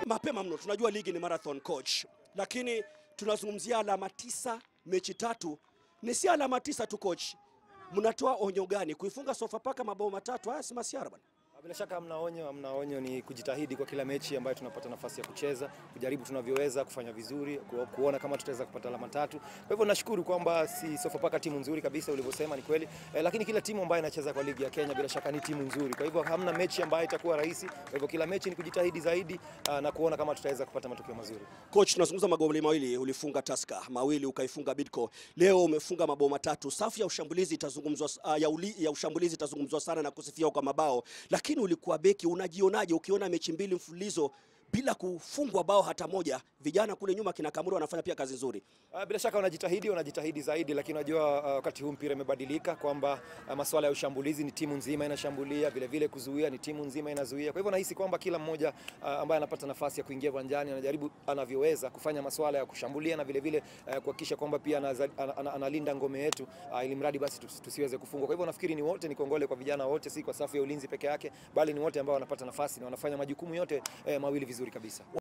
mapema mno. Tunajua ligi ni marathon coach, lakini tunazungumzia alama tisa, mechi tatu. Ni si alama tisa tu coach, mnatoa onyo gani? Kuifunga Sofapaka mabao matatu, haya si masiara bwana. Bila shaka hamna onyo, hamna onyo, ni kujitahidi kwa kila mechi ambayo tunapata nafasi ya kucheza, kujaribu tunavyoweza kufanya vizuri, ku- kuona kama tutaweza kupata alama tatu. Kwa hivyo nashukuru kwamba si Sofapaka timu nzuri kabisa, ulivyosema ni kweli eh, lakini kila timu ambayo inacheza kwa ligi ya Kenya bila shaka ni timu nzuri. Kwa hivyo hamna mechi ambayo itakuwa rahisi. Kwa hivyo kila mechi ni kujitahidi zaidi ah, na kuona kama tutaweza kupata matokeo mazuri. Coach, tunazungumza magoli mawili, ulifunga Tusker mawili, ukaifunga Bidco. Leo umefunga mabao matatu. Safu ya ushambulizi itazungumzwa, uh, ya, uli, ya ushambulizi itazungumzwa sana na kusifiwa kwa mabao, lakini ulikuwa beki, unajionaje ukiona mechi mbili mfululizo bila kufungwa bao hata moja? Vijana kule nyuma kina Kamuru wanafanya pia kazi nzuri. Ah, Bila shaka wanajitahidi, wanajitahidi zaidi, lakini unajua ah, wakati huu mpira imebadilika kwamba ah, masuala ya ushambulizi ni timu nzima inashambulia, vile vile kuzuia ni timu nzima inazuia. Kwa hivyo nahisi kwamba kila mmoja ah, ambaye anapata nafasi ya kuingia uwanjani anajaribu anavyoweza kufanya masuala ya kushambulia na vile vile ah, kuhakikisha kwamba pia anaza- ana- ana- analinda ngome yetu ah, ili mradi basi tusi- tusiweze kufungwa. Kwa hivyo nafikiri ni wote, ni kongole kwa vijana wote, si kwa safu ya ulinzi peke yake, bali ni wote ambao wanapata nafasi na wanafanya majukumu yote eh, mawili vizuri kabisa.